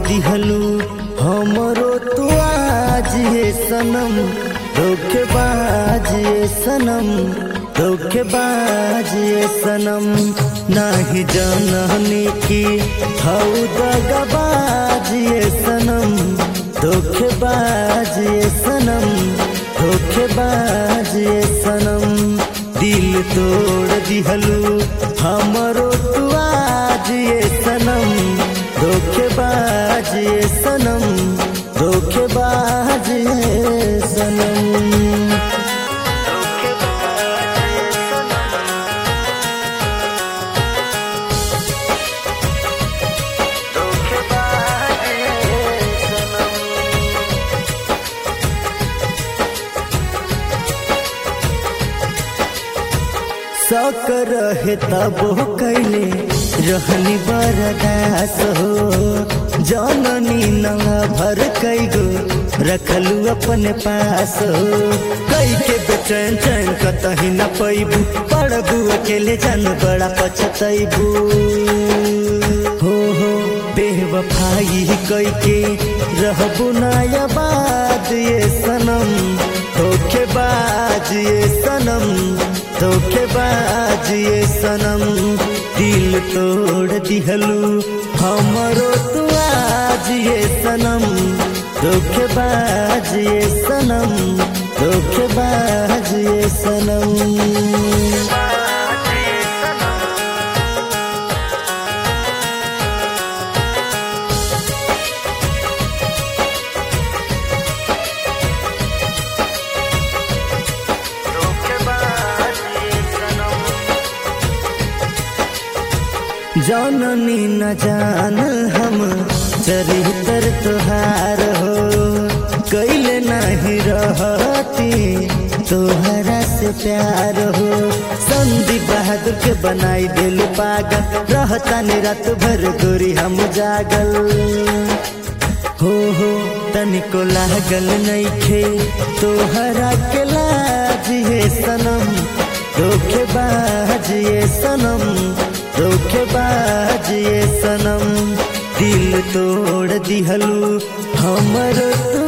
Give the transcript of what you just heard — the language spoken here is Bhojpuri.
दिहलू हमरो तू आज ये सनम धोखेबाज ये सनम धोखेबाज ये सनम नाही जानने की हऊ दगाबाज ये सनम धोखेबाज ये सनम धोखेबाज ये सनम दिल तोड़ दिहलू हमरो तू आज ये सनम धोखेबाज ये सनम धोखेबाज ये सनम शौक रहे तब कैले रहनी बरदास हो जननी नवा भर कैगो रखलू अपने पास हो कई के बेचैन चैन कतही न पैबू पड़बू अकेले जान बड़ा पछतैबू हो हो बेवफाई कई के रहबू नायाबाद ये सनम धोखेबाज ये सनम धोखेबाज ये सनम दिल तोड़ दिहलू हमरो तू आज ये सनम धोखेबाज ये सनम धोखेबाज ये सनम जाननी न जान हम चरित्र तुहार हो कैले नहीं रहती तोहरा से प्यार हो संदीप बहादुर के बनाई दिल पागल रहता नि रात भर गोरी हम जागल हो हो तनिको लागल नइखे तोहरा के लाज ये सनम धोखेबाज ये सनम धोखेबाज ये सनम दिल तोड़ दिहलू हमर तू